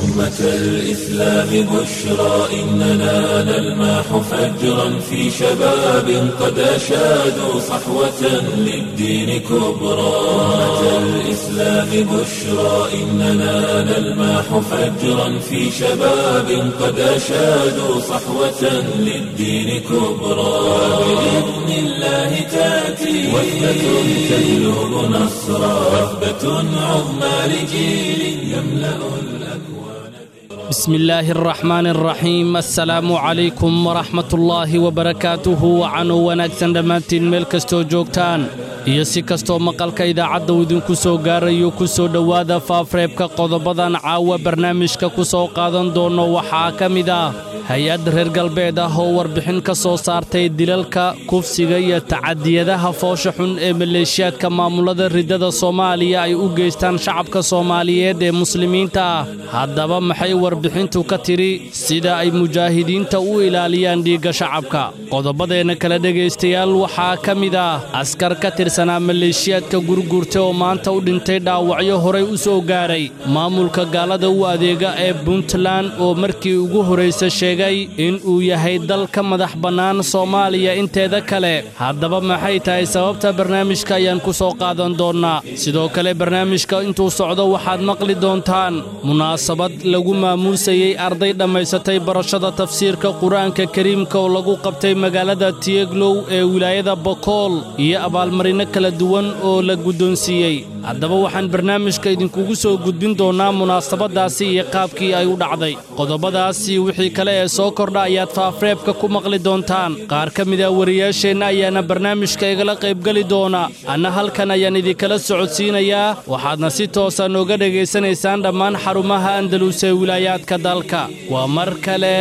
أمة الإسلام بشرى إننا نلمح فجرا في شباب قد أشادوا صحوة للدين كبرى أمة الإسلام بشرى إننا نلمح فجرا في شباب قد أشادوا صحوة للدين كبرى بإذن الله تأتي وثبة تجلب نصرا وثبة عظمى لجيل يملأ الأكوان بسم الله الرحمن الرحيم السلام عليكم ورحمة الله وبركاته وعن wanaagsan dhammaantiin meel kastoo joogtaan iyo si kastoo maqalka idaacadda uu idinku soo gaarayo ku soo dhowaada faafreebka qodobadan caawa barnaamijka ku soo qaadan doono waxaa ka mid ah hay-ad reer galbeed ah oo warbixin ka soo saartay dilalka kufsiga iyo tacadiyadaha foosha xun ee maleeshiyaadka maamulada riddada soomaaliya ay u geystaan shacabka soomaaliyeed ee muslimiinta ah haddaba maxay warbixintu ka tidhi sida ay mujaahidiinta u ilaaliyaan dhiigga shacabka qodobadeenna kale dhegaystayaal waxaa ka mid ah askar ka tirsanaa maleeshiyaadka gurgurta oo maanta u dhintay dhaawacyo horay u soo gaaray maamulka gaalada u adeega ee puntland oo markii ugu horraysa sheegay in uu yahay dal ka madax bannaan soomaaliya inteeda kale haddaba maxay tahay sababta barnaamijka ayaan ku soo qaadan doonnaa sidoo kale barnaamijka intuu socdo waxaad maqli doontaan munaasabad lagu maamuusayey arday dhammaysatay barashada tafsiirka qur-aanka kariimka oo lagu qabtay magaalada tiyeglow ee wilaayada bokool iyo abaalmarino kala duwan oo la guddoonsiiyey haddaba waxaan barnaamijka idinkugu soo gudbin doonnaa munaasabaddaasi iyo qaabkii ay u dhacday qodobadaasi wixii kale ee soo kordha ayaad faafreebka ku maqli doontaan qaar ka mid a wariyaasheenna ayaana barnaamijka igala qaybgeli doona anna halkan ayaan idinkala socodsiinayaa waxaadna si toosa nooga dhegaysanaysaan dhammaan xarumaha andalus ee wilaayaadka dalka waa mar kale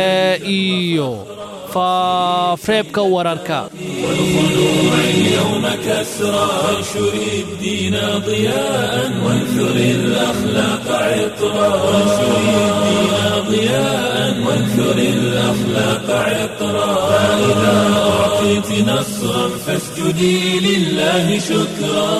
iyo faafreebka wararka والخلوع اليوم كسرى وانشر الدين ضياء وانثر الأخلاق عطرا وانشر الدين ضياء وانثر الأخلاق عطرا فإذا أعطيت نصرا فاسجدي لله شكرا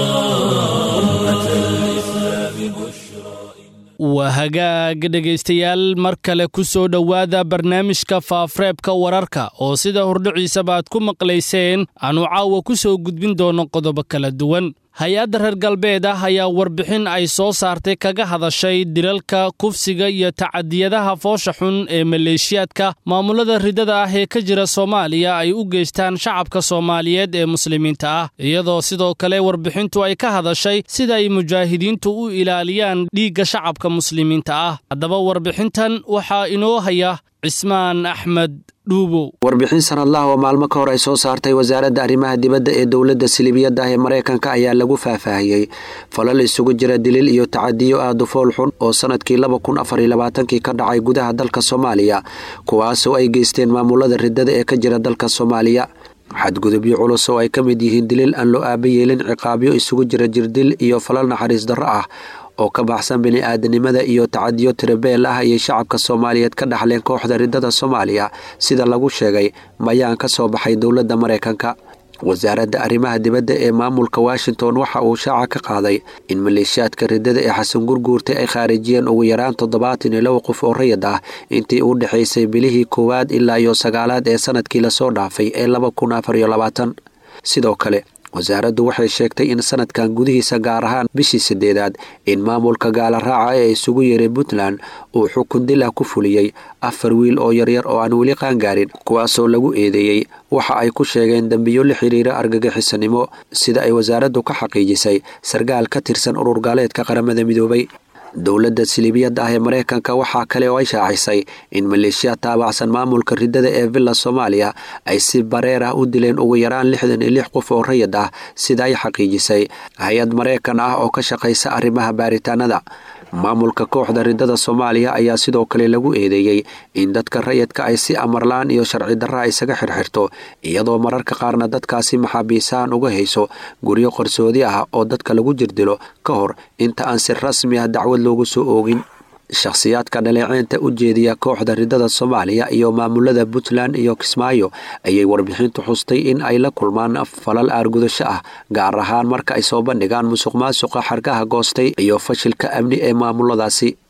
أمة الإسلام بشرى waa hagaag dhegaystayaal mar kale ku soo dhowaada barnaamijka faafreebka wararka oo sida hordhiciisaba aad ku maqlayseen aanu caawa ku soo gudbin doono qodobo kala duwan hay-adda reer galbeed ah ayaa warbixin ay soo saartay kaga hadashay dilalka kufsiga iyo tacadiyadaha foosha xun ee maleeshiyaadka maamulada riddada ah ee ka jira soomaaliya ay u geystaan shacabka soomaaliyeed ee muslimiinta ah iyadoo sidoo kale warbixintu ay ka hadashay sida ay mujaahidiintu u ilaaliyaan dhiigga shacabka muslimiinta ah haddaba warbixintan waxaa inoo haya cismaan axmed warbixin sanadlaha oo maalmo ka hor ay soo saartay wasaaradda arrimaha dibadda ee dowladda silibiyadda ah ee maraykanka ayaa lagu faahfaahiyey falal isugu jira dilil iyo tacadiyo aada u fool xun oo sanadkii laba kun afar iyo labaatankii ka dhacay gudaha dalka soomaaliya kuwaasoo ay geysteen maamulada riddada ee ka jira dalka soomaaliya xadgudubyo culus oo ay ka mid yihiin dilil aan loo aaba yeelin ciqaabyo isugu jira jirdil iyo falal naxariis darro ah oo ka baxsan bini-aadanimada iyo tacadiyo tirabeel ah ayay shacabka soomaaliyeed ka dhaxleen kooxda riddada soomaaliya sida lagu sheegay mayaan ka soo baxay dowladda maraykanka wasaaradda arrimaha dibadda ee maamulka washington waxa uu shaaca ka qaaday in maleeshiyaadka riddada ee xasan gurguurta ay khaarijiyeen ugu yaraan toddobaatan iyo laba qof oo rayid ah intii u dhexaysay bilihii koowaad ilaa iyo sagaalaad ee sanadkii lasoo dhaafay ee laba kun afar iyo labaatan sidoo kale wasaaraddu waxay sheegtay in sanadkan gudihiisa gaar ahaan bishii sideedaad in maamulka gaala raaca ee isugu yeeray puntland uu xukun dil ah ku fuliyey afar wiil oo yaryar oo aan weli qaangaarin kuwaasoo lagu eedeeyey waxa ay ku sheegeen dembiyo la xiriira argagixisanimo sida ay wasaaraddu ka xaqiijisay sarkaal ka tirsan urur gaaleedka qaramada midoobay dowladda silibiyadda ah ee maraykanka waxaa kale oo ay shaacisay in maleeshiya taabacsan maamulka riddada ee villa soomaaliya ay si bareer ah u dileen ugu yaraan lixdan iyo lix qof oo rayid ah sida ay xaqiijisay hay-ad maraykan ah oo ka shaqaysa arrimaha baaritaanada maamulka kooxda riddada soomaaliya ayaa sidoo kale lagu eedeeyey in dadka rayidka ay si amarlaan iyo sharci darra isaga xirxirto iyadoo mararka qaarna dadkaasi maxaabiisaan uga hayso guryo qarsoodi ah oo dadka lagu jirdilo ka hor inta aan si rasmi ah dacwad loogu soo oogin shakhsiyaadka dhaleeceynta u jeediya kooxda riddada soomaaliya iyo maamulada puntland iyo kismaayo ayay warbixintu xustay in ay la kulmaan falal aargudasho ah gaar ahaan marka ay soo bandhigaan musuq maasuqa xargaha goostay iyo fashilka amni ee maamuladaasi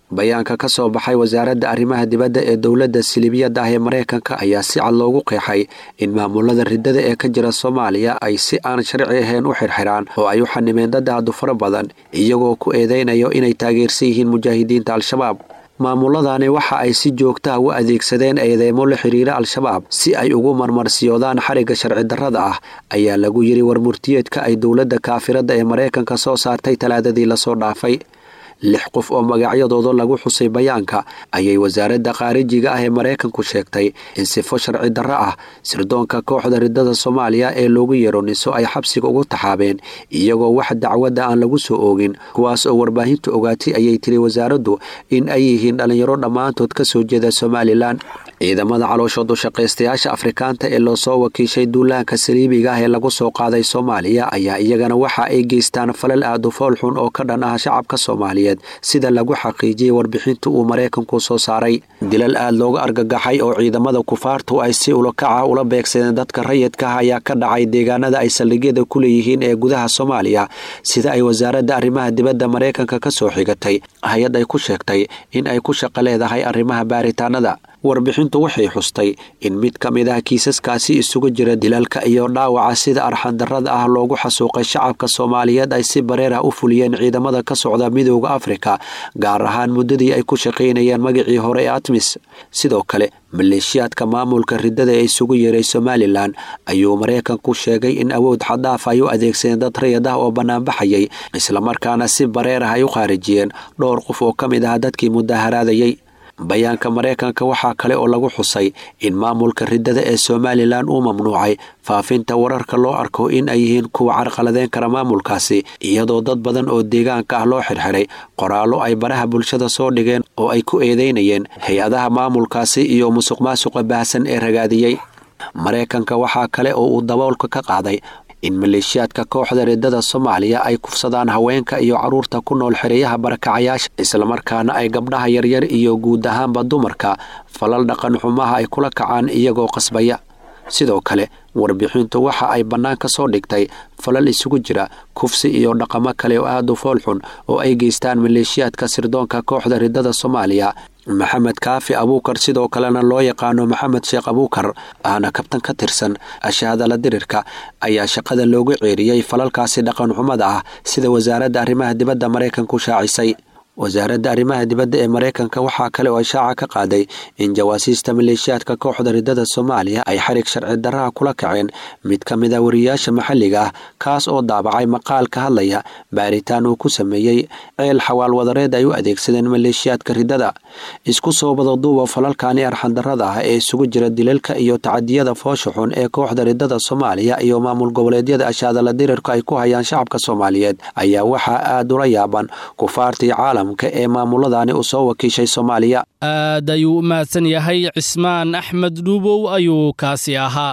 bayaanka ka soo baxay wasaaradda arrimaha dibadda ee dowladda silibiyadda ah ee maraykanka ayaa si cad loogu qeexay in maamulada riddada ee ka jira soomaaliya ay si aan sharci ahayn u xirxiraan oo ay u xanimeen dad aadu fara badan iyagoo ku eedeynayo inay taageersan yihiin mujaahidiinta al-shabaab maamuladani waxa ay si joogtaha u adeegsadeen eedeymo la xiriira al-shabaab si ay ugu marmarsiyoodaan xarigga sharci darrada ah ayaa lagu yidhi warmurtiyeedka ay dowladda kaafiradda ee maraykanka soo saartay talaadadii lasoo dhaafay lix qof oo magacyadooda lagu xusay bayaanka ayay wasaaradda khaarijiga ah ee maraykanku sheegtay in sifo sharci darro ah sirdoonka kooxda riddada soomaaliya ee loogu yeero niso ay xabsiga ugu taxaabeen iyagoo wax dacwadda aan lagu soo oogin kuwaas oo warbaahintu ogaatay ayay tiri wasaaraddu in ay yihiin dhallinyaro dhammaantood ka soo jeeda somalilan ciidamada calooshood ushaqaystayaasha afrikaanta ee loosoo wakiishay duulaanka saliibiga ah ee lagu soo qaaday soomaaliya ayaa iyagana waxa ay geystaan falal aad u fool xun oo ka dhan ah shacabka soomaaliyeed sida lagu xaqiijiyey warbixinta uu maraykanku soo saaray dilal aad looga argagaxay oo ciidamada kufaartu ay si ulakaca ula beegsadeen dadka rayidka ah ayaa ka dhacay deegaanada ay saldhigyada ku leeyihiin ee gudaha soomaaliya sida ay wasaaradda arrimaha dibadda maraykanka ka soo xigatay hay-ad ay ku sheegtay in ay ku shaqo leedahay arrimaha baaritaanada warbixintu waxay xustay in mid ka mid ah kiisaskaasi isugu jira dilalka iyo dhaawaca sida arxandarrada ah loogu xasuuqay shacabka soomaaliyeed ay si bareer ah u fuliyeen ciidamada ka socda midooda afrika gaar ahaan muddadii ay ku shaqaynayeen magacii hore ee atmis sidoo kale maleeshiyaadka maamulka riddada ee isugu yeeray somalilan ayuu maraykanku sheegay in awood xadaaf ay u adeegsadeen dad rayad ah oo bannaanbaxayay islamarkaana si bareer ah ay u khaarijiyeen dhowr qof oo ka mid ah dadkii mudaharaadayay bayaanka maraykanka waxaa kale oo lagu xusay in maamulka riddada ee somalilan uu mamnuucay faafinta wararka loo arko in ay yihiin kuwa carqaladeyn kara maamulkaasi iyadoo dad badan oo deegaanka ah loo xirxiray qoraallo ay baraha bulshada soo dhigeen oo ay ku eedeynayeen hay-adaha maamulkaasi iyo musuq maasuqa baahsan ee ragaadiyey maraykanka waxaa kale oo uu daboolka ka qaaday in maleeshiyaadka kooxda riddada soomaaliya ay kufsadaan haweenka iyo carruurta ku nool xereeyaha barakacayaasha islamarkaana ay gabdhaha yaryar iyo guud ahaanba dumarka falal dhaqan xumaha ay kula kacaan iyagoo qasbaya sidoo kale warbixintu waxa ay bannaan ka soo dhigtay falal isugu jira kufsi iyo dhaqamo kale oo aad u foolxun oo ay geystaan maleeshiyaadka sirdoonka kooxda riddada soomaaliya maxamed kaafi abuukar sidoo kalena loo yaqaano maxamed sheekh abuukar ahna kabtan ka tirsan ashaadala dirirka ayaa shaqada loogu ceeriyey falalkaasi dhaqan xumada ah sida wasaaradda arrimaha dibadda maraykanku shaacisay wasaaradda arrimaha dibadda ee maraykanka waxaa kale oo ishaaca ka qaaday in jawaasiista maleeshiyaadka kooxda riddada soomaaliya ay xarig sharci darraha kula kaceen mid ka mid a wariyaasha maxalliga ah kaas oo daabacay maqaal ka hadlaya baaritaan uu ku sameeyey ceel xawaal wadareed ay u adeegsadeen maleeshiyaadka riddada isku soo badaduuba falalkani arxandarrada ah ee isugu jira dilalka iyo tacadiyada foosha xun ee kooxda riddada soomaaliya iyo maamul goboleedyada ashaadala dirirka ay ku hayaan shacabka soomaaliyeed ayaa waxaa aad ula yaaban kufaartii caalam ee maamuladani uu soo wakiishay soomaaliya aad ayuu u mahadsan yahay cismaan axmed dhuubow ayuu kaasi ahaa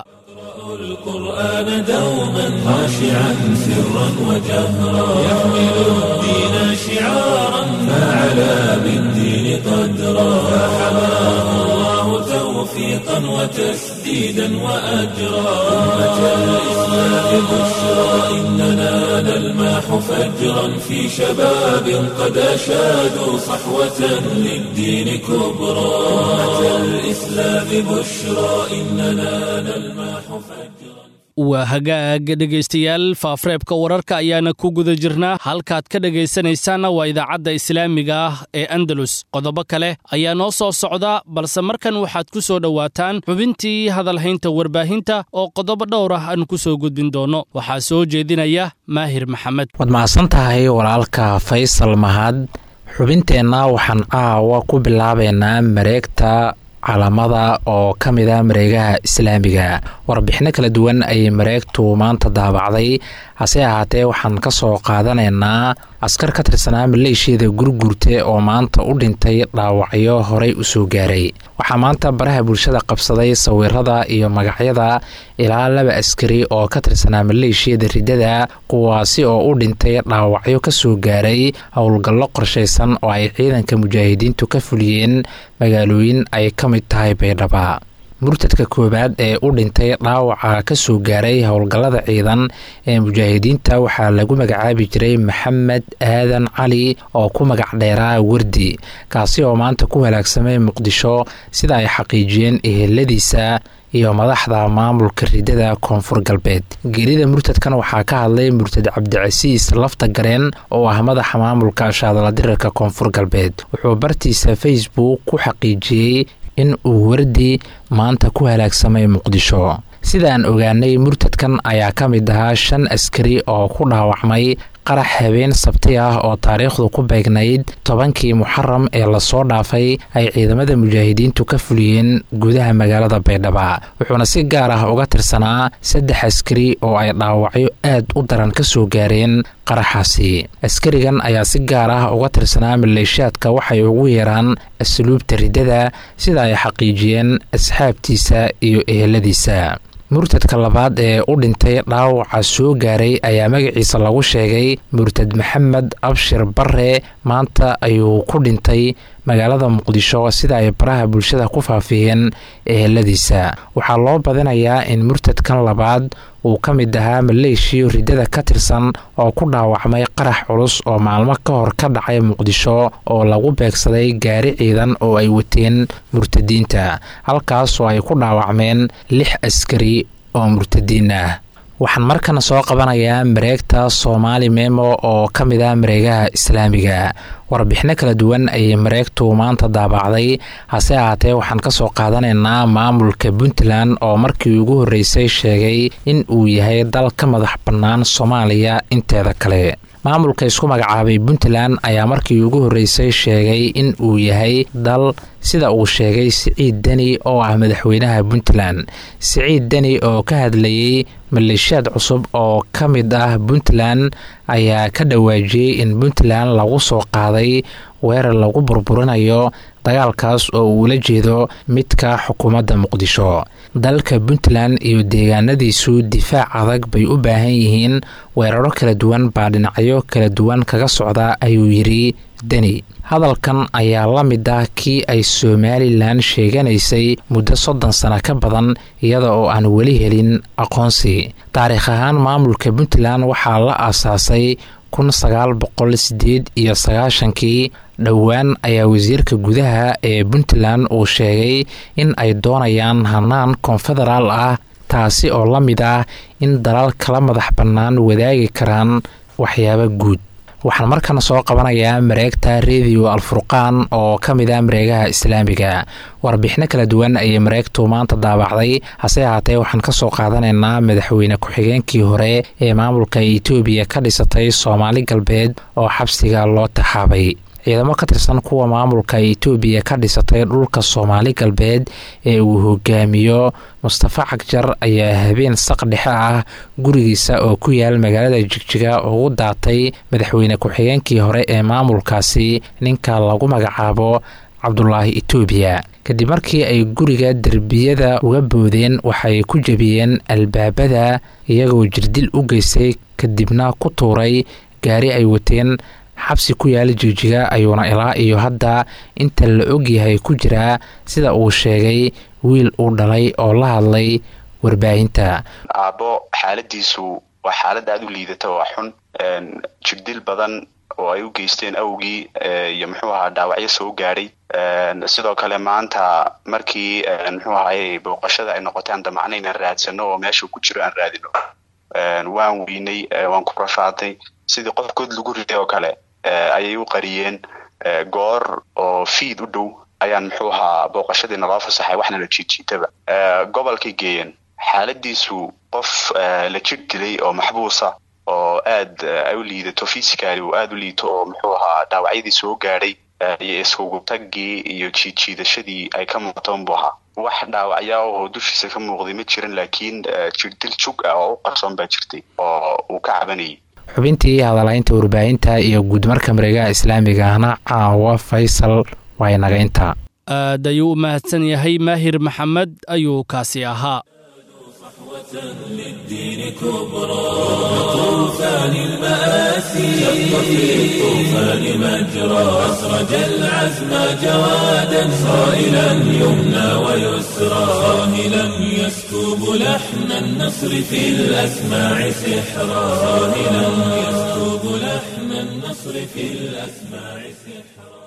القرآن دوما خاشعا سرا وجهرا يحمل الدين شعارا فعلى بالدين قدرا فحماه الله توفيقا وتسديدا وأجرا أمة الإسلام بشرى إننا نلماح فجرا في شباب قد أشادوا صحوة للدين كبرى أمة الإسلام بشرى إننا نلماح فجرا waa hagaag dhegaystayaal faafreebka wararka ayaana ku guda jirnaa halkaad ka dhegaysanaysaanna waa idaacadda islaamiga ah ee andalus qodobo kale ayaa noo soo socda balse markan waxaad ku soo dhowaataan xubintii hadalhaynta warbaahinta oo qodobo dhowr ah aan ku soo gudbin doonno waxaa soo jeedinaya maahir maxamed waad mahadsan tahay walaalka faysal mahad xubinteenna waxaan caawa ku bilaabaynaa mareegta calamada oo ka mid a mareegaha islaamiga warbixino kala duwan ayay mareegtu maanta daabacday hase ahaatee waxaan ka soo qaadanaynaa askar ka tirsanaa maleeshiyada gurgurte oo maanta u dhintay dhaawacyo horey usoo gaaray waxaa maanta baraha bulshada qabsaday sawirada iyo magacyada ilaa laba askari oo ka tirsanaa maleeshiyada riddada kuwaasi oo u dhintay dhaawacyo kasoo gaaray howlgallo qorshaysan oo ay ciidanka mujaahidiintu ka fuliyeen magaalooyin ay ka mid tahay baydhaba murtadka koowaad ee u dhintay dhaawaca ka soo gaaray howlgallada ciidan ee mujaahidiinta waxaa lagu magacaabi jiray maxamed aadan cali oo ku magac dheeraa wardi kaasi oo maanta ku halaagsamay muqdisho sida ay xaqiijiyeen eheladiisa iyo madaxda maamulka ridada koonfur galbeed geerida murtadkan waxaa ka hadlay murtad cabdicasiis lafta gareen oo ah madaxa maamulka shaadaladirarka koonfur galbeed wuxuu bartiisa facebook ku xaqiijiyey in uu wardi maanta ku halaagsamay muqdisho sidaan ogaanay murtadkan ayaa ka mid ahaa shan askari oo ku dhaawacmay qarax habeen sabti ah oo taariikhdu ku beegnayd tobankii muxaram ee lasoo dhaafay ay ciidamada mujaahidiintu ka fuliyeen gudaha magaalada baydhaba wuxuuna si gaar ah uga tirsanaa saddex askari oo ay dhaawacyo aad u daran ka soo gaareen qaraxaasi askarigan ayaa si gaar ah uga tirsanaa maleeshaadka waxay ugu yeeraan asluubta riddada sida ay xaqiijiyeen asxaabtiisa iyo eheladiisa murtadka labaad ee u dhintay dhaawaca soo gaaray ayaa magaciisa lagu sheegay murtad maxamed abshir bare maanta ayuu ku dhintay magaalada muqdisho sida ay baraha bulshada ku faafiyeen eheladiisa waxaa loo badinayaa in murtadkan labaad uu ka mid ahaa maleeshiyo riddada ka tirsan oo ku dhaawacmay qarax culus oo maalmo ka hor ka dhacay muqdisho oo lagu beegsaday gaari ciidan oo ay wateen murtadiinta halkaas oo ay ku dhaawacmeen lix askari oo murtadiin ah waxaan markana soo qabanayaa mareegta soomaali memo oo ka mid ah mareegaha islaamiga warbixino kala duwan ayay mareegtu maanta daabacday hase ahaatee waxaan ka soo qaadanaynaa maamulka puntland oo markii ugu horreysay sheegay in uu yahay dal ka madax bannaan soomaaliya inteeda kale maamulka isku magacaabay puntland ayaa markii ugu horreysay sheegay in uu yahay dal sida uu sheegay siciid deni oo ah madaxweynaha puntland siciid deni oo ka hadlayey maleeshiyaad cusub oo ka mid ah puntland ayaa ka dhawaajiyey in puntland lagu soo qaaday weerar lagu burburinayo dagaalkaas oo uula jeedo midka xukuumadda muqdisho dalka puntland iyo deegaanadiisu difaac adag bay u baahan yihiin weeraro kala duwan baa dhinacyo kala duwan kaga socda ayuu yidhi deni hadalkan ayaa la mid ah kii ay somalilan sheeganaysay muddo soddon sano ka badan iyada oo aan weli helin aqoonsi taariikh ahaan maamulka puntland waxaa la aasaasay kun sagaal boqol sideed iyo sagaashankii dhowaan ayaa wasiirka gudaha ee puntland uu sheegay in ay doonayaan hanaan konfederaal ah taasi oo la mid ah in dalal kala madax bannaan wadaagi karaan waxyaabo guud waxaan markana soo qabanayaa mareegta rediyo alfurqaan oo ka mid ah mareegaha islaamiga warbixino kala duwan ayay mareegtu maanta daabacday hase ahaatee waxaan ka soo qaadanaynaa madaxweyne ku-xigeenkii hore ee maamulka etoobiya ka dhisatay soomaali galbeed oo xabsiga loo taxaabay ciidamo ka tirsan kuwa maamulka etoobiya ka dhisatay dhulka soomaali galbeed ee uu hogaamiyo mustafa cagjar ayaa habeen saq dhexe ah gurigiisa oo ku yaal magaalada jigjiga ugu daatay madaxweyne ku-xigeenkii hore ee maamulkaasi ninka lagu magacaabo cabdulaahi etoobiya kadib markii ay guriga derbiyada uga boodeen waxay ku jebiyeen albaabada iyagoo jirdil u geystay kadibna ku tuuray gaari ay wateen xabsi ku yaala jigjiga ayuuna ilaa iyo hadda inta la ogyahay ku jiraa sida uu sheegay wiil uu dhalay oo la hadlay warbaahinta aabbo xaaladiisu waa xaalad aada u liidata waa xun jirdil badan oo ay u geysteen awgii iyo muxuu ahaa dhaawacyo soo gaadhay sidoo kale maanta markii muxuu ahaye booqashada ay noqotay aan damacna inaan raadsano oo meeshuu ku jiro aan raadino waan weynay waan ku rafaadnay sidii qof good lagu riday oo kale ayay u qariyeen goor oo fiid u dhow ayaan muxuu ahaa booqashadii naloo fasaxay waxna la jiidjiitaba gobolkay geeyeen xaaladiisu qof la jir dilay oo maxbuusa oo aad ay u liidato physically uu aada u liito oo muxuu ahaa dhaawacyadii soo gaadhay iyo iskugu taggii iyo jiidjiidashadii ay ka muuqatoon buu ahaa wax dhaawacyaa oo dushiisa ka muuqday ma jirin laakiin jirdil jug ah oo u qarsoon baa jirtay oo uu ka cabanayay xubintii hadalaynta warbaahinta iyo guudmarka mareegaha islaamiga ahna caawa faysal waa inaga intaa aad ayuu u mahadsan yahay maahir maxamed ayuu kaasi ahaa للدين كبرى طوفان المآسي شق في الطوفان مجرى أسرج العزم جوادا صائلا يمنى ويسرى صاهلا يسكب لحن النصر في الأسماع سحرا صاهلا يسكب لحن النصر في الأسماع سحرا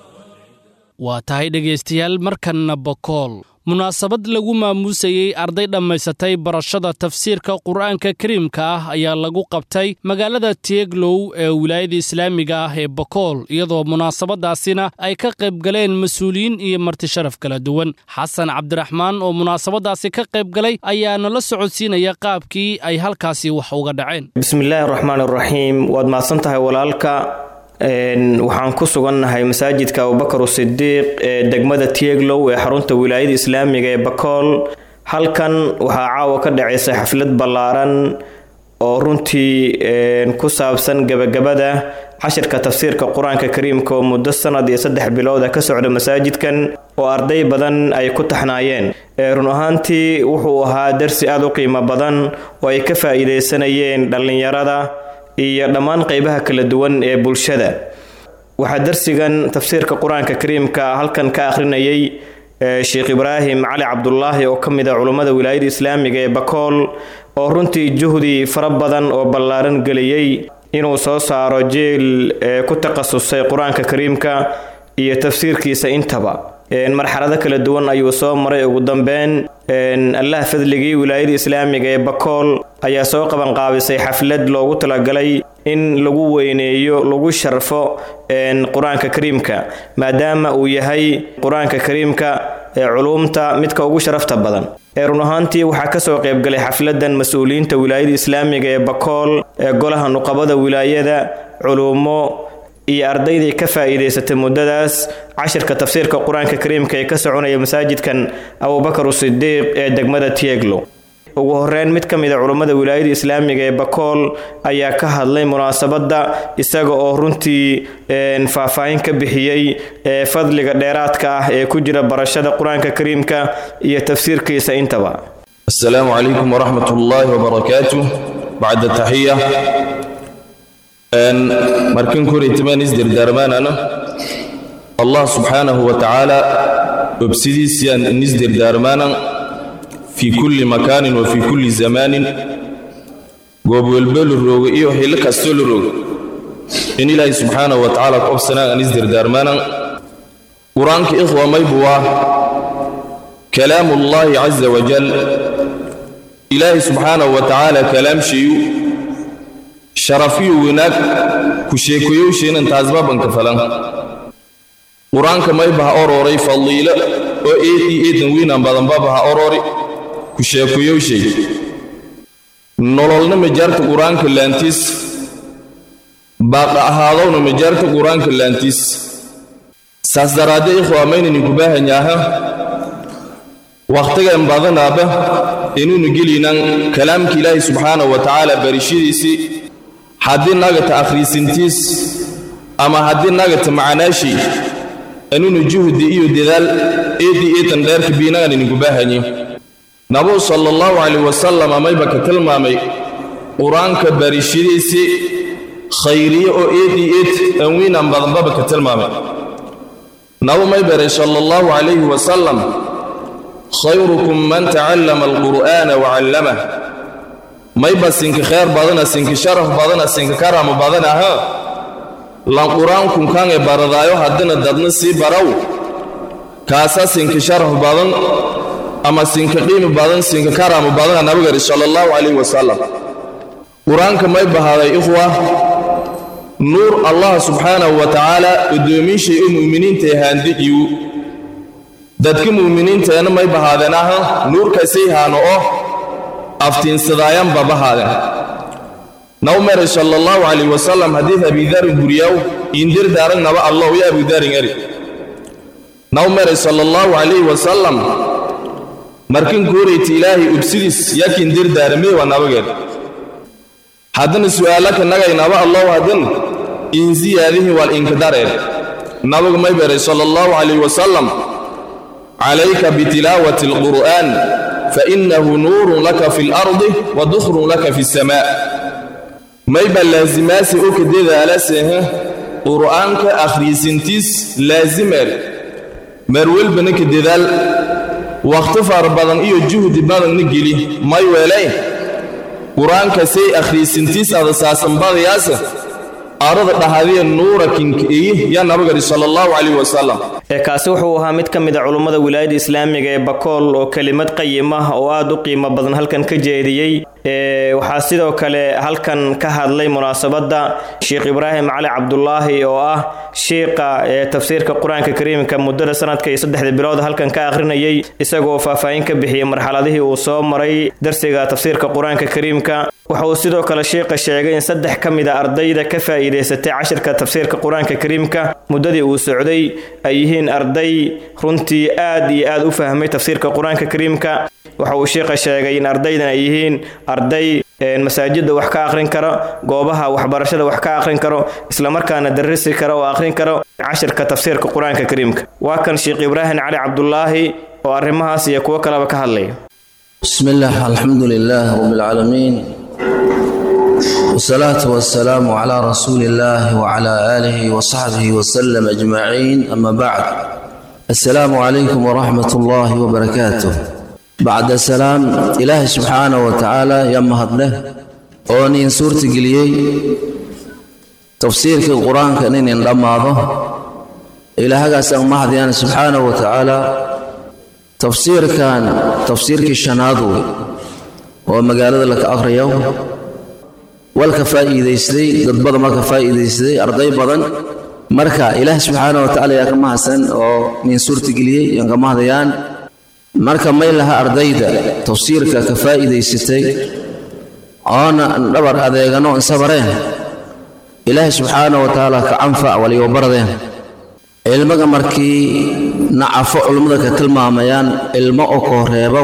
waa tahay dhegaystayaal markanna bokool munaasabad lagu maamuusayey arday dhammaysatay barashada tafsiirka qur'aanka kariimka ah ayaa lagu qabtay magaalada tieglow ee wilaayada islaamiga ah ee bokool iyadoo munaasabadaasina ay ka qayb galeen mas-uuliyiin iyo martisharaf kala duwan xasan cabdiraxmaan oo munaasabadaasi ka qayb galay ayaa nala socodsiinaya qaabkii ay halkaasi wax uga dhaceen bismillaahi raxmaan raxiim waad mahadsan tahay walaalka waxaan ku sugannahay masaajidka abubakar sidiiq ee degmada tieglow ee xarunta wilaayada islaamiga ee bakool halkan waxaa caawa ka dhacaysa xaflad ballaaran oo runtii ku saabsan gebagabada cashirka tafsiirka qur-aanka kariimka oo muddo sanad iyo saddex bilooda ka socda masaajidkan oo arday badan ay ku taxnaayeen run ahaantii wuxuu ahaa darsi aada u qiimo badan oo ay ka faa-iideysanayeen dhallinyarada iyo dhammaan qeybaha kala duwan ee bulshada waxaa darsigan tafsiirka qur-aanka kariimka halkan ka akhrinayay sheekh ibraahim cali cabdulaahi oo ka mid a culummada wilaayada islaamiga ee bakool oo runtii juhdi fara badan oo ballaaran geliyey inuu soo saaro jeel ku takhasusay qur-aanka kariimka iyo tafsiirkiisa intaba marxalado kala duwan ayuu soo maray ugu dambeyn allah fadligii wilaayada islaamiga ee bakool ayaa soo qabanqaabisay xaflad loogu talagalay in lagu weyneeyo lagu sharfo qur-aanka kariimka maadaama uu yahay qur-aanka kariimka ee culuumta midka ugu sharafta badan ee run ahaantii waxaa kasoo qaybgalay xafladan mas-uuliyiinta wilaayada islaamiga ee bakool ee golaha nuqabada wilaayada culuumo iyo ardaydii ka faa-iideysatay muddadaas cashirka tafsiirka qur-aanka kariimka ee ka soconaya masaajidkan abubakar sidiiq ee degmada tieglo ugu horeyn mid ka mid a culummada wilaayada islaamiga ee bakool ayaa ka hadlay munaasabadda isaga oo runtii faahfaahin ka bixiyey ee fadliga dheeraadka ah ee ku jira barashada qur-aanka kariimka iyo tafsiirkiisa intaba asalaamu calaykum waraxmat ullaahi wabarakaatuh bacda taxiya markan koraytamaan isdirdaarmaanana allah subxaanahu wa tacaala obsidiisiyaan inisdirdaarmaanan fii kulli makaanin wa fii kulli zamaanin goob welbo la rooga iyo xillo kastoo la rooga in ilaahay subxaanahu wa tacaala ku obsanaan aan isdirdaarmaanan qur-aanka ikhwa maybuwaa kalaamu ullaahi caza wajal ilaahay subxaanahu wa tacaala kalaamshayu sharafiyo wanaag ku sheekoyowsheenan taasbabanka falan qur-aanka maybaha orooray fadliilo oo eedii eedan wiinaan badanbabaha oroori ku sheekoyowshay nololna majaarta qur-aanka laantiis baaqa ahaadowna majaarta qur-aanka laantiis saas daraadde ikhwa maynaninku baahanyaaha wakhtigan badanaaba inuunu geliynaan kalaamka ilaahi subxaanahu wa tacaala barishadiisii haddii nagata akhriisintiis ama haddii nagata macanaashii anuunu juhdi iyo dadaal eedii eetan dheerka biinagan idinku baahanyi nabuu sala allahu calayh wasalam amayba ka tilmaamay qur-aanka barishadiisii khayriye oo eedii eed anwiinan badanbaba ka tilmaamay nabu may baray sala allahu calayhi wasalam khayrukum man tacallama alqur'aana wacallamah mayba sinka khayr badana sinka sharaf badana sinka karama badana ha lan qur-aankunkange baradaayo haddina dadna sii baraw kaasa sinka sharaf badan ama sinka qiimi badan sinka karama badana nabigari sala allahu calayhi wasalam qur-aanka may bahaaday ikhwa nuur allah subxaanahu wa tacaala odoomiishay oo mu'miniinta haandijiyu dadka mu'miniinteena may bahaadeen aha nuurkasay haano oo aftiinsadaayanba bahaadeen naw meray sala allahu calayh wasalam hadiid abidarin guriyaw indirdaarag naba allow ya abudarin eri naw meray sala allahu calayhi wasalam markin kuurayti ilaahay ubsidiis yakin dirdaarameewa nabageed haddana su'aalaka nagay naba allow haddin insiyaadihi wal inkadareen nabagu may beray sala allahu calayh wasalam calayka bitilaawati alqur'aan fainahu nuurun laka fi lardi wa dukhrun laka fi samaa mayba laazimaasi u ka dadaalasehe qur'aanka akhriisintiis laazimer meer welbana ka dadaal wakhti fara badan iyo juhdi badanna geli may weelayn qur-aanka say akhriisintiis ada saasanbadayaasa arada dhahadiya nuura kinkeeye yaa nabagari sala allahu calayh wasalam ee kaasi wuxuu ahaa mid ka mid a culummada wilaayada islaamiga ee bakool oo kelimad qayim ah oo aad u qiimo badan halkan ka jeediyey waxaa sidoo kale halkan ka hadlay munaasabadda sheekh ibraahim cali cabdulaahi oo ah shiiqa ee tafsiirka qur-aanka kariimka muddada sanadka iyo saddexda bilood halkan ka akhrinayay isagoo faahfaahin ka bixiyey marxaladihii uu soo maray darsiga tafsiirka qur-aanka kariimka waxa uu sidoo kale shiiqa sheegay in saddex ka mid a ardayda ka faa'iidaysatay cashirka tafsiirka qur-aanka kariimka muddadii uu socday ay yihiin arday runtii aad iyo aad u fahmay tafsiirka qur-aanka kariimka waxa uu shiiqa sheegay in ardaydan ay yihiin arday masaajidda wax ka akhrin karo goobaha waxbarashada wax ka akhrin karo islamarkaana darrisi karo oo akhrin karo cashirka tafsiirka qur-aanka kariimka waa kan sheekh ibraahim cali cabdulaahi oo arrimahaas iyo kuwo kaleba ka hadlaya بسم الله الحمد لله رب العالمين والصلاة والسلام على رسول الله وعلى آله وصحبه وسلم أجمعين أما بعد السلام عليكم ورحمة الله وبركاته بعد السلام إله سبحانه وتعالى يا مهدله أوني سورة قليي تفسير القرآن كأنين لما إله قاسم مهديان سبحانه وتعالى tafsiirkan tafsiirkii shanaad wey oo magaalada laka akhriyo walka faa'iidaystay dad badan marka faa'iidaystay arday badan marka ilaah subxaana wa tacaala yaa ka mahadsan oo nin suurtageliyey yaan ka mahadayaan marka may laha ardayda tafsiirka ka faa'iidaysatay oona dhabar adeegano insabareen ilaahay subxaana wa tacaala ka canfac waliyo baradeen cilmiga markii nacafo culummada ka tilmaamayaan ilmo oo koo reebow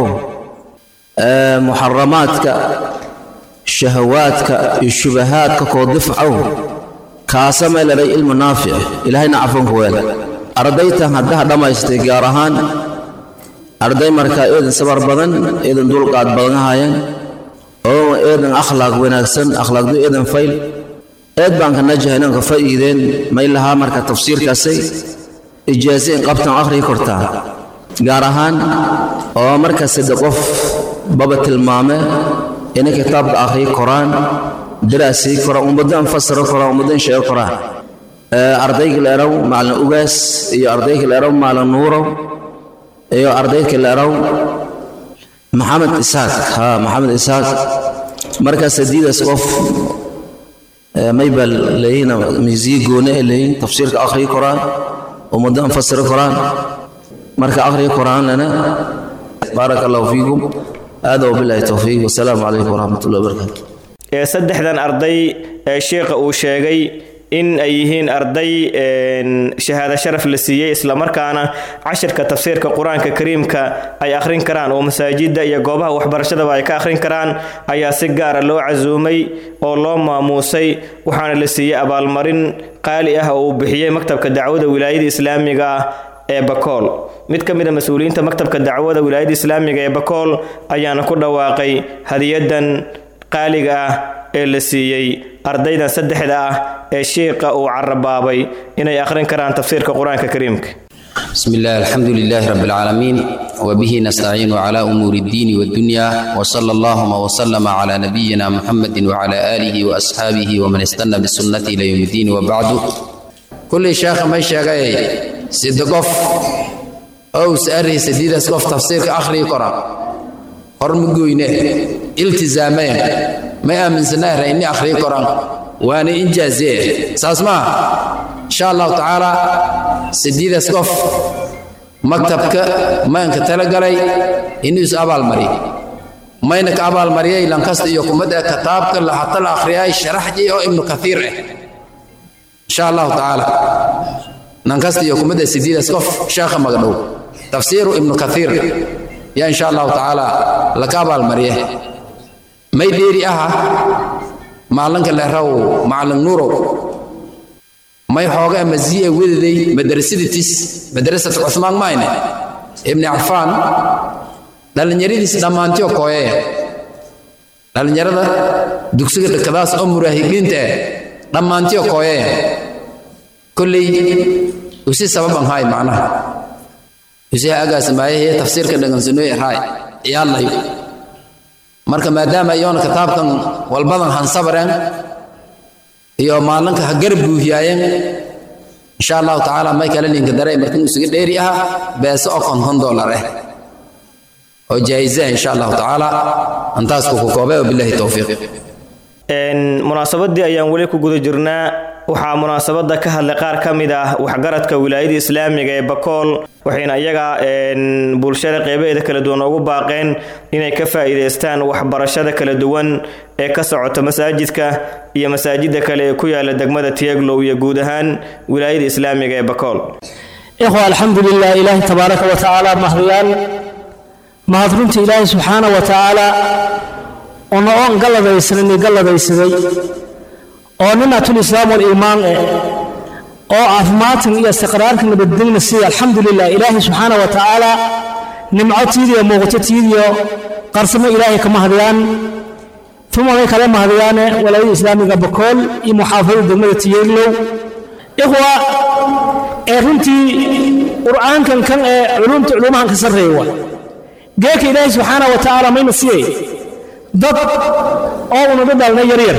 muxaramaadka shahawaadka iyo shubahaadka koo difcow kaasa may ladhay ilmu naafic ilaahay nacafonku weela ardaytan haddaha dhammaystay gaar ahaan arday markaa eedan sabar badan eedan dulqaad badan ahaayeen oo eedan akhlaaq wanaagsan akhlaaqdu eedan fayl eed baan ka najahay inaan ka faa'iideen may lahaa marka tafsiirkaasay ijaaze in qabtan akhriyi kortaa gaar ahaan oo marka sadde qof baba tilmaame inay kitaabka akhriyi koraan daraasii koraan ummaddo anfasiro koraan ummaddo in sheego koraan ardayga la eraw maalin ugaas iyo ardayga la eraw maalin nuurow iyo ardayga la eraw maxamed isaaq ha maxamed isaaq marka sadiidaas qof maybal leeyihiin miisiye goone ee leeyihiin tafsiirka akhriyi koraan ummaddo anfasiro koraan marka akhriyi koraanlana baaraka allahu fiikum aada wabilahi towfiiq wasalaamu calaykum waraxmatullahi wabarakaatu ee saddexdan arday ee sheekha uu sheegay in ay yihiin arday shahaado sharaf la siiyey islamarkaana cashirka tafsiirka qur-aanka kariimka ay akhrin karaan oo masaajidda iyo goobaha waxbarashadaba ay ka akhrin karaan ayaa si gaara loo casuumay oo loo maamuusay waxaana la siiyey abaalmarin qaali ah oo uu bixiyey maktabka dacwada wilaayada islaamiga ah ee bakool mid ka mid a mas-uuliyiinta maktabka dacwada wilaayada islaamiga ee bakool ayaana ku dhawaaqay hadiyadan qaaliga ah ee la siiyey ardaydan saddexda ah ee shiiqa uu carabaabay inay akhrin karaan tafsiirka qur-aanka kariimka بسم الله الحمد لله رب العالمين وبه نستعين على أمور الدين والدنيا وصلى اللهم وسلم على نبينا محمد وعلى آله وأصحابه ومن استنى بالسنة إلى يوم الدين وبعد كل شيخ ما شاقي سيدقف أو سأري سديد اسقف تفسير آخر قرآن hormugoyne iltizaameen ma aaminsanaahra inni akhriyo koran waana injaazee saas maaha insha allahu tacaala sideedaas qof maktabka maanka talagalay inuu is abaalmariy mayna ka abaalmariyay lankasta iyo kumada kitaabka hata la akhriyay sharaxji oo ibnu kathiir ah insha allahu tacaala lankasta iyo kumada sideedaas qof sheekha magadhow tafsiiru ibnu kathiir yaa insha allahu tacaala laka abaalmariye may dheeri aha maalinka leeraw macalin nuurow may xooga maziye wedaday madrasaditis madrasat cuthmaan mayne ibni cafaan dhallinyaradiis dhammaantiyo kooyaya dhallinyarada dugsiga dhakadaas oo muraahibiinta ah dhammaantiyo kooyaya kolley usi sababan haay macnaha usi agaasimaayahee tafsiirka dhagansanooy raay ciyaadlayo marka maadaama iyoona kitaabkan walbadan hansabareen iyo maalinka ha garab buuhiyaayeen insha allahu tacaala may kale linka daray markan isuga dheeri aha beese oo konton dollar ah oo jaa'iza insha allahu tacaala antaas ku koobay wabillahi towfiiq munaasabadii ayaan weli ku guda jirnaa waxaa munaasabada ka hadlay qaar ka mid ah waxgaradka wilaayada islaamiga ee bakool waxayna iyaga bulshada qeybaheeda kala duwan ugu baaqeen inay ka faa'iidaystaan waxbarashada kala duwan ee ka socota masaajidka iyo masaajida kale ee ku yaala degmada tieglow iyo guud ahaan wilaayada islaamiga ee bakool ikhwa alxamdulilah ilaahi tabaaraka wa tacaala mahadiyaan mahad runta ilaahi subxaana wa tacaala ona oon galladaysanani galladaysaday oo ninatul islaam waliimaan eh oo caafimaadkan iyo istiqraarka nabadgelina siya alxamdulilah ilaahi subxaana wa tacaala nimco tiidiyo muuqato tiidiyo qarsamo ilaahay ka mahadiyaan uma may kale mahadiyaane walaayada islaamiga bakool iyo muxaafadada degmada tiyeeglow ikhwa ee runtii qur'aankan kan ee culumta culumahan ka sarreeya waa geeka ilaahi subxaana wa tacaala mayna siyay dad oo unaga dhalna yaryar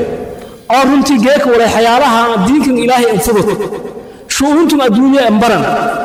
oo runtii geeka walay xayaalaha diinkan ilaahay anfudud shu'uuntum adduunya embaran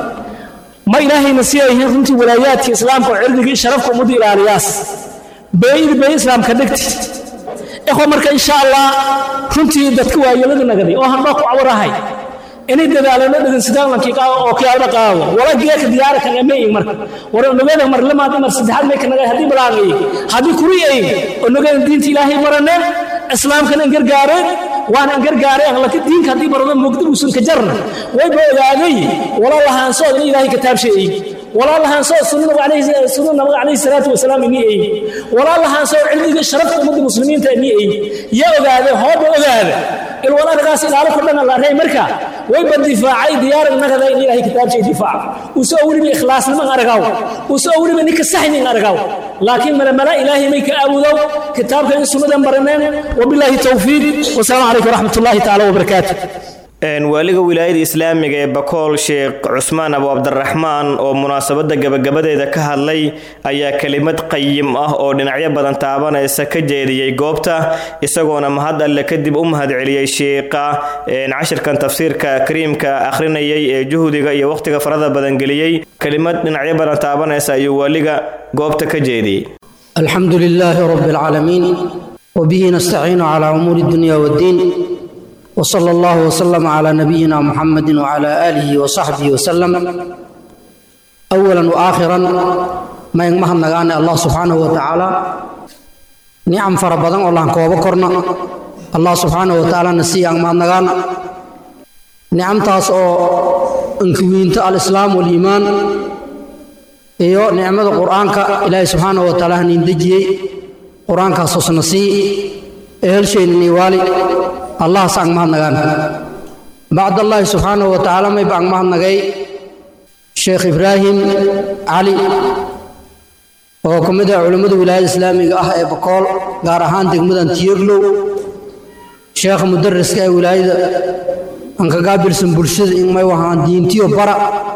ma ilaahayna si ay yihiin runtii walaayaadka islaamka oo cirdigii sharafka ummadda ilaaliyaas beeyid beey islaamka dhegti ikhwa marka insha allah runtii dadka waayelada nagaday oo handhoo ku cawarahay inay dadaalano dhegeysadaankii oo kiyaalada qaado wala geeka diyaara kan emeyin marka war onogada mar lamaad mar saddexaad may kanaga haddii balaagay haddii kuri ay onogada diinta ilaahay marane islaamkana gargaareen waana gargaareen laka diinka haddii barado mugdi uusan ka jarna wayba ogaaday wala lahaansooda in ilaahay kitaab sheegay ولا الله هنسو سنة عليه سنة النبي عليه الصلاة والسلام إني أي ولا الله هنسو علمي شرفت أمد المسلمين تأني أي يا أذا هو بأذا الولا رقاس إلى على كلنا الله رأي مركا ويبقى الدفاعي ديار النهضة إن إلهي كتاب شيء دفاع وسأولي بإخلاص لما أرقاو وسأولي بنك السحن أرقاو لكن من الملا إلهي ميك أبوذو كتاب كان سنة برنان وبالله التوفيق والسلام عليكم ورحمة الله تعالى وبركاته waaliga wilaayada islaamiga ee bakool sheekh cusmaan abu cabdiraxmaan oo munaasabada gabagabadeeda ka hadlay ayaa kelimad qayim ah oo dhinacyo badan taabanaysa ka jeediyey goobta isagoona mahad alle kadib u mahadceliyey sheekha cashirkan tafsiirka kariimka akhrinayay ee juhdiga iyo wakhtiga farada badan geliyey kelimad dhinacyo badan taabanaysa ayuu waaliga goobta ka jeediyey alxamdu lilaahi rabi alcaalamiin wbihi nastaciinu calaa umuuri dunya wddiin وصلى الله وسلم على نبينا محمد وعلى آله وصحبه وسلم أولا وآخرا ما ينمهم نغاني الله سبحانه وتعالى نعم فربضان الله كوبا كورنا الله سبحانه وتعالى نسي أنمهم نغانا نعم تاسو انكوينت الإسلام والإيمان iyo nicmada qur-aanka ilaahay subxaanahu wa tacaala hanin dejiyey qur-aankaasoo sanasii ehelshaynin iwaali allah sang mahadnagaan bacd allaahi subxaanahu wa tacaala may baan mahadnagay sheekh ibraahim cali oo ka mid ah culimmada wilaayada islaamiga ah ee bakool gaar ahaan degmadan tiyeglow sheekha mudariska ee wilaayada aan ka gaabilsan bulshada in may wahaan diintiyo bara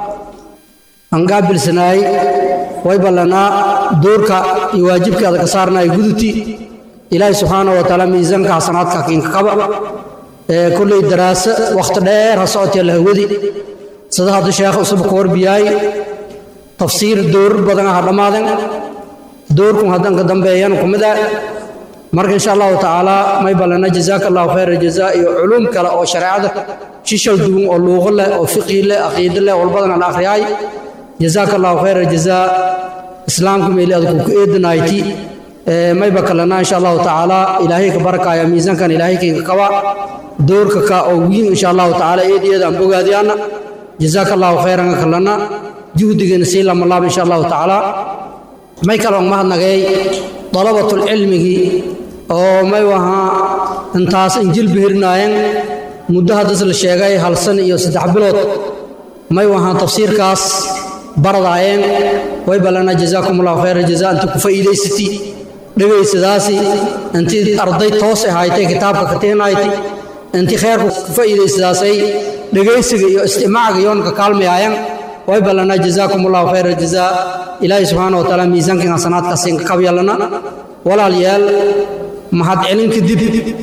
aan gaabilsanaay way ballanaa doorka iyo waajibkaada ka saarnaay guduti ilaahay subxaana wa tacaala miisaanka xasanaadka kinka qaba ee kolley daraaso wakhti dheer ha socotee la hawadi sida hadda sheekh cusub ka warbiyaay tafsiir doorar badan ha dhammaaden doorkun haddan ka dambeeyan ku mid ah marka insha allahu tacaala may ballana jazaaka allahu khayra jazaa iyo culuum kale oo shareecada shishal duwan oo luuqo leh oo fiqi leh aqiido leh walbadan aan akhriyaay jazaaka allahu khayra jazaa islaamka meeli adku ku eedanayti mayba kalena insha allahu tacaala ilaahay ka barakaya miisaankan ilaahay kayga kaba doorka ka oo wiin insha allahu tacaala eed eed aan bogaadiyaana jazaaka allahu khayran kalena juhdigeena sii lama laab insha allahu tacaala may kaloo mahadnagay dalabatul cilmigii oo may wahaa intaas injil bihirnaayeen muddo haddas la sheegay hal san iyo saddex bilood may wahaa tafsiirkaas baradaayeen way ballana jazaakum allahu khayra jazaa intii ku faa'iidaysati dhegaysadaasi intii arday toos ahaaytay kitaabka kateenayti intii khayrku ku faa'iidaysadaasay dhegaysiga iyo istimaaciga yoonka kaalmayaayan way ballana jazaakum allahu khayra jazaa ilaahay subxaana wa tacaala miisaankan hasanaadkaas inka kabyalana walaalayaal mahad celin kadib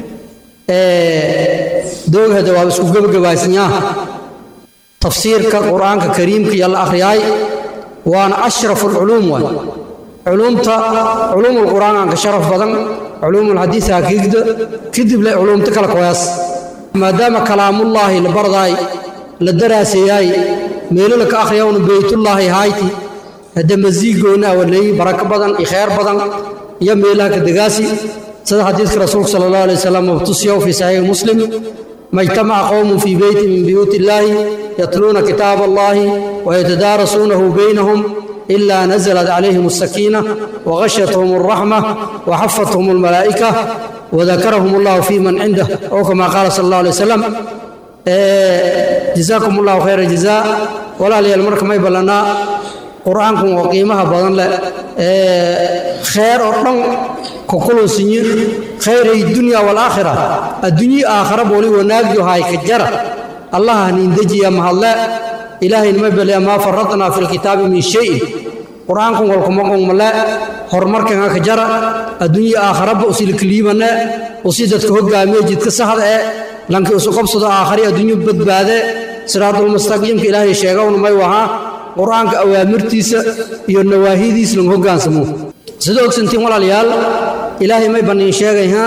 doogahada waa isku gebagabaysnyaa tafsiirka qur-aanka kariimka iyo la akhriyaay waana ashrafu alculuum waay culuumta culuumul qur-aanka sharaf badan culuumul xadiis hakiigda kadib le culuumta kala koyaas maadaama kalaamullaahi la bardaay la daraaseeyaay meelo la ka akhriyawna beytullaahi hayti hadda masiigoona awaleey barako badan iyo khayr badan iyo meelaha ka degaasi sida xadiidka rasuulka sala allahu alay wasalam mabtusiyaw fi saxiixi muslim ما اجتمع قوم في بيت من بيوت الله يتلون كتاب الله ويتدارسونه بينهم إلا نزلت عليهم السكينة وغشتهم الرحمة وحفتهم الملائكة وذكرهم الله في من عنده أو كما قال صلى الله عليه وسلم جزاكم الله خير الجزاء ولا لي المرك ما يبلنا قرآنكم وقيمها بدن خير أرضا كقولوا سنية خير الدنيا والآخرة الدنيا آخرة بولي وناقي هاي كجرة الله نندجي يا مهلا إلهي نمبل ما فرطنا في الكتاب من شيء قرآنكم والكم ملا هرمرك كجرة الدنيا آخرة بأسيل كليمنا وسيدت كهجا ميجد كسهر لانك أسقب صدا آخرية الدنيا بدبادة صراط المستقيم إلهي شيغون ما يوها qur-aanka awaamirtiisa iyo nawaahidiisa lagu hogaansamo sida ogsantiin walaalayaal ilaahay may banniin sheegayhaa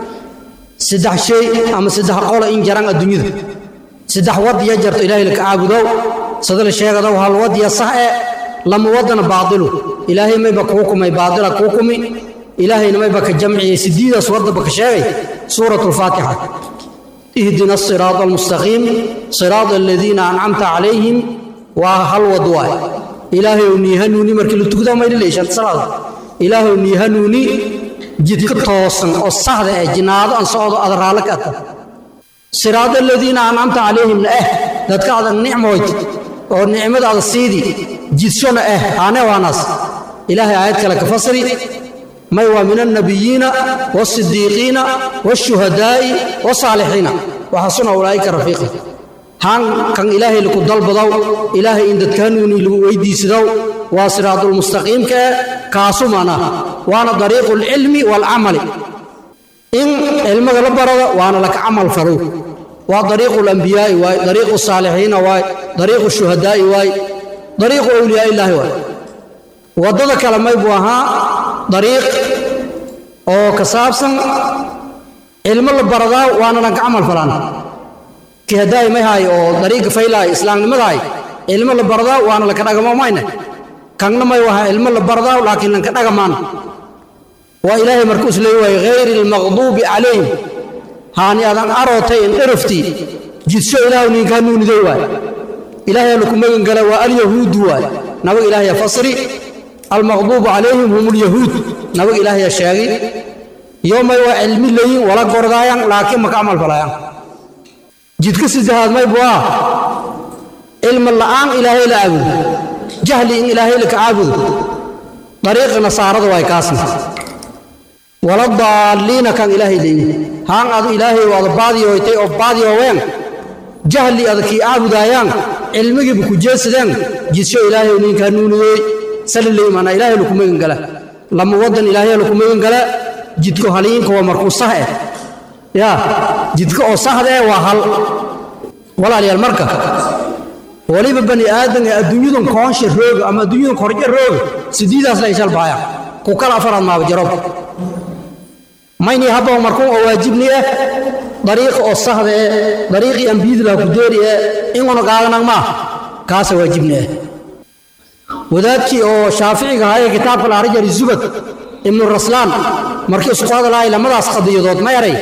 saddex shay ama saddex qola in jaran adduunyada saddex wadiya jarto ilaahay laka caabudow sida la sheegadow hal wadiya sax e lama wadana baadilu ilaahay mayba kuu kumay baadila kuu kumi ilaahayna mayba ka jamciyey sidiidaas wadaba ka sheegay suuratu lfaatixa ihdina asiraada almustaqiim siraada aladiina ancamta calayhim waa hal wad waay ilaahayow nii hanuuni markii la tukdaa mayna leeshaan salaada ilaahayow nii hanuuni jidka toosan oo saxda eh jinaado aan socdo ada raallo ka ata siraada aladiina ancamta calayhimna eh dadka ada nicmoyd oo nicmadaada siidi jidshona eh haane waanaas ilaahay aayad kale ka fasri may waa min annabiyiina waasidiiqiina waashuhadaa'i wasaalixiina waxasuna ulaa'ika rafiiqa haan kan ilaahay lagu dalbadow ilaahay in dadka hanuuni lagu weydiisadow waa siraadulmustaqiimka eh kaasu mana waana dariiqu alcilmi waalcamali in cilmiga la barado waana laka camal falow waa dariiqu alambiyaa'i waay dariiqu saalixiina waay dariiqu shuhadaa'i waay dariiqu awliyaa illaahi waay waddada kale may buu ahaa dariiq oo ka saabsan cilmo la baradaa waana lanka camal falaan ki haddaay may haay oo dariiqa faylaay islaamnimadaay cilmo la baradaa waana laka dhagamo mayne kanna may waha cilmo la baradaa laakiin lanka dhagamaan waa ilaahay markuu is leey waaye hayri almaqduubi calayhim haani adan arootay in dherafti jidsho ilaahu ninka hanuuniday waay ilaahay laku magan gala waa alyahuudu waay nabaga ilaahaya fasri almaqduubu calayhim hum lyahuud nabaga ilaahaya sheegi yoomay waa cilmi leeyin wala gordaayaan laakiin maka camal falayaan jidka saddexaad may buu ah cilmi la'aan ilaahay la caabudo jahli in ilaahay laka caabudo dariiqa nasaarada waay kaasna wala daalliina kan ilaahay leeyin haan adu ilaahay waada baadiyoytay oo baadiyooween jahli adakii caabudaayaan cilmigiiba ku jeesadeen jidsho ilaahay ninka hanuuniyey salileymaana ilaahay laku magan gala lama wadan ilaahay laku magan gala jidko haliinka waa markuu sah eh yaa jidka oo sahda eh waa hal walaalayaal marka waliba bani aadan ee adduunyadan koonsha rooga ama adduunyadan korja rooga sidiidaas la ishal baaya ku kala afaraad maaba jarob mayni habba markuu oo waajibni ah dariiqa oo sahda eh dariiqii ambiyada laha ku deeri eh inguna qaadanag maa kaasa waajibni ah wadaadkii oo shaaficiga ahaa ee kitaabka la arjari zubad ibnu raslaan markii isku hadalahay lamadaas qadiyadood ma eray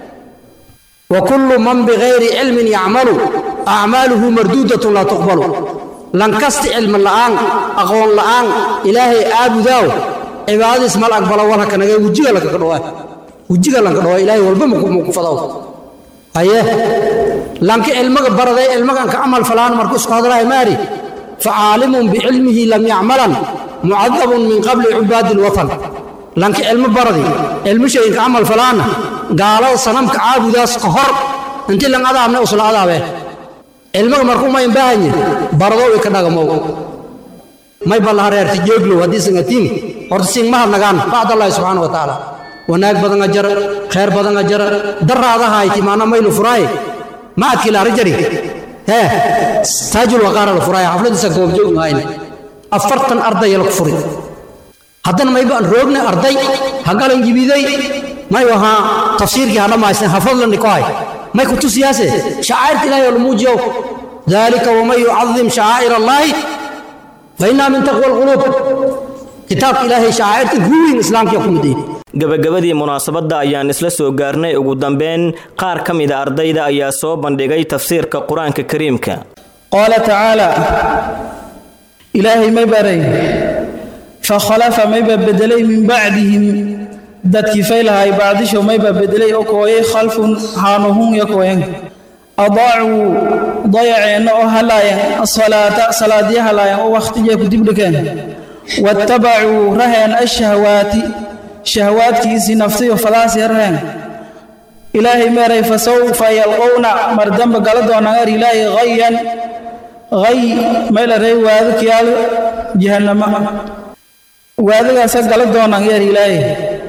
wa kullu man bigayri cilmin yacmalu acmaaluhu marduudatun laa tuqbalu lankasti cilmi la'aan aqoon la'aan ilaahay aabudaaw cibaadadiis mal aqbalo walha kanaga wejiga lankaga dhawaa wejiga lanka dhawaa ilaahay walba maku fadaw aye lanki cilmiga baraday cilmigan ka camal falaan markuu isku hadalahay maari facaalimun bicilmihi lam yacmalan mucadabun min qabli cubaadi lwatan lanki cilmo baradi cilmo shayinka camal falaana gaalada sanamka caabudaas ka hor inti lang adaabne usla adaabe cilmaga markuu mayn baahanye barado way ka dhagamow may ballaha reerti jooglow haddii sangatiin horta siin mahad nagaan bacdallahi subxaana wa tacaala wanaag badan ajar khayr badan ajar daraadahayti maana maylu furaaye macadkii laara jari hee taajul waqaara la furaaye xafladiisa goobjoog mahayne afartan ardaya la furi haddana may baan roogna arday hagalan jibiday may wahaa tafsiirkii hadhamaysna hafadlani ku hay may ku tusiyaase shacairta ilaahay oo la muujiyow dalika waman yucadim shacaa'ir allaahi fa innaha min taqwa alquluub kitaabka ilaahay shacairta guweyn islaamkiya ku mid yihin gabagabadii munaasabadda ayaan isla soo gaarnay ugu dambeyn qaar ka mida ardayda ayaa soo bandhigay tafsiirka qur-aanka kariimka qaala tacaala ilaahay may baray fakhalafa mayba bedelay min bacdihim dadkii faylahay bacdisho mayba bedelay oo kooyay khalfun haanuhun ya kooyan adaacuu dayaceenna oo halaayan asalaata salaadiya halaayan oo wakhtiya ku dibdhikeen wattabacuu raheen ashahwaati shahwaadkiisii naftiyo fadaasi raheen ilaahay meeray fasawfa yalqowna mar dambe gala doonaan er ilaahay hayan hay maylaray waadkiyaal jahannama waadagaasa gala doonaan yeer ilaahay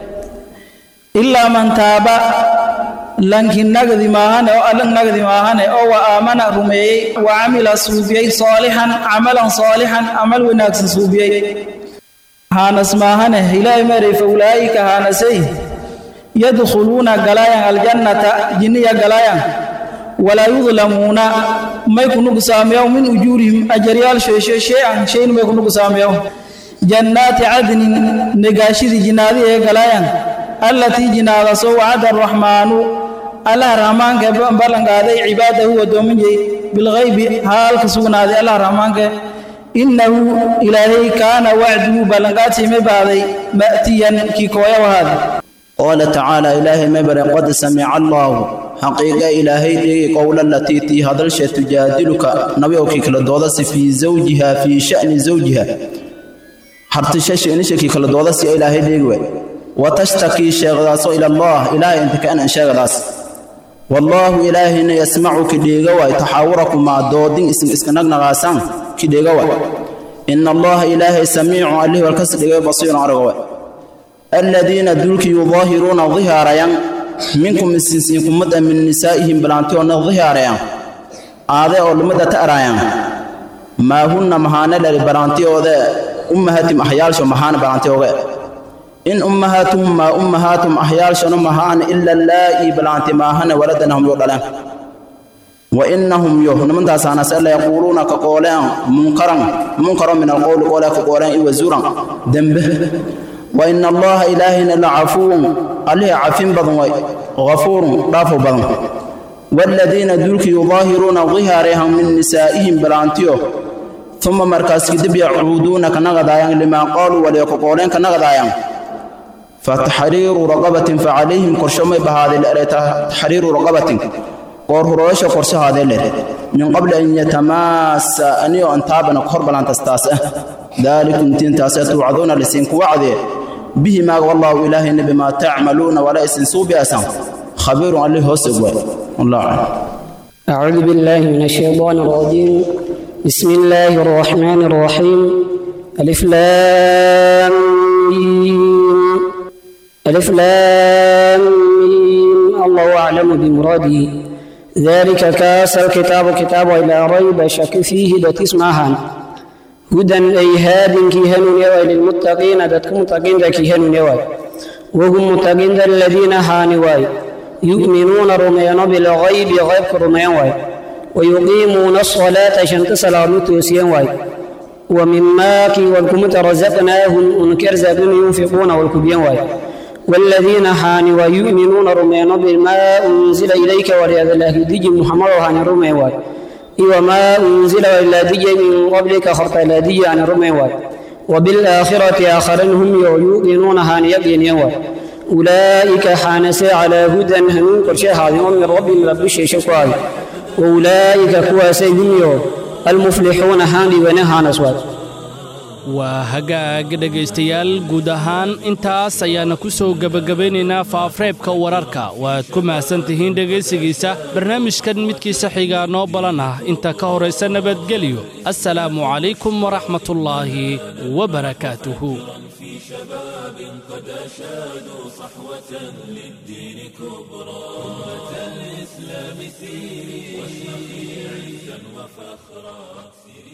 ilaa man taaba lanki nagdi maahane oo allan nagdi maahane oo wa aamana rumeeyey wa camila suubiyey saalixan camalan saalixan camal wanaagsan suubiyey haanas maahane ilaahay meeray fa ulaa'ika haanasay yadkhuluuna galaayan aljannata jinniya galaayan walaa yudlamuuna may ku nugsaameyow min ujuurihim ajaryaal sheeshe shay-an shayn may ku nugsaameyow jannaati cadnin negaashidii jinaadii ee galaayan allatii jinaadasoo wacada araxmaanu allah raxmaanka ballanqaaday cibaadahu addoominjay bilghaybi haalka sugnaaday allah raxmaanka innahu ilaahay kaana wacduhu ballanqaadsiy may baaday ma'tiyan kii kooya wahaaday qaala tacaala ilaahay mabare qad samica allaahu xaqiiqa ilaahay dhigi qowla latii tii hadalsha tujaadiluka nabiyowkii kala doodasi fii zawjiha fii sha'ni zawjiha hartishasheenishakii kala doodasi ilaahay dhigi waay watashtakii sheegdaaso ila allah ilaahay inta kaanan sheegadaas wallaahu ilaahayna yasmacu kidheega waay taxaawurakumaa doodin isin iska nagnaqaasaan kidheega waay ina allaha ilaahay samiicu allih walkas dhigay basiirun araga waay aladiina dulki yudaahiruuna dihaarayan minkum isinsiinkumada min nisaa'ihim bilaantiyoona dihaarayan aade oo lumada ta araayan maa hunna mahaane lali balaantiyoode ummahatim ahyaalsho mahaane balaantiyooge in ummahaatuhum maa ummahaatum ahyaalshona mahaane ila laa'i balaanti maahane waladanahum yo dhaleen wa innahum yo nimantaasaanase la yaquuluuna ka qooleen munkaran munkaro min alqowli qoole ka qooleen iwazuran dembe وإن الله إلهنا لعفو عليه عفين بدن غفور رافو بدن والذين دولك يظاهرون ظهارهم من نسائهم بلانتيو ثم مركز كدب يعودون كنغدايان لما قالوا وليقولين كنغدايان فتحرير رقبة فعليهم قرشمي بهذه الأرية تحرير رقبة قور هروش قرش هذه الأرية من قبل أن يتماس أنيو أن تابنا قرب لان تستاسه ذلكم تنتاسة توعدون لسينك وعده به ما والله إله بما تعملون ولا يسنسوا بأسام خبير عليه سبوة الله أعلم أعوذ بالله من الشيطان الرجيم بسم الله الرحمن الرحيم ألف لام ألف لام الله أعلم بمراده ذلك كاس الكتاب كتاب إلى ريب شك فيه دتسمعها هدى أي هاد كيهن يوى للمتقين دتك متقين كيهن يوى وهم متقين الذين هانواي يؤمنون رميان بالغيب غيب رميان ويقيمون الصلاة شنت صلاة توسيان واي ومما كي والكمت رزقناهم انكر زابن ينفقون والكبيان واي والذين هان ويؤمنون رميان بما أنزل إليك وليذ الله دج محمد هان رمي واي وما أنزل إلا دج من قبلك خرط إلا دج عن رمي واي وبالآخرة آخرين هم يؤمنون هان يقين واي أولئك حانس على هدى هنون كرشي هذه من رب رب الشيء شكواي وأولئك كواسي هم المفلحون هاني ونهان أسواد waa hagaag dhegaystayaal guud ahaan intaas ayaana ku soo gebagabaynaynaa faafreebka wararka waad ku mahadsan tihiin dhegaysigiisa barnaamijkan midkiisa xigaa noo balan ah inta ka horaysa nabadgelyo assalaamu calaykum waraxmatullaahi wabarakaatuhu شباب قد أشادوا صحوة للدين كبرى أمة الإسلام سيري واشرقي عزا وفخرا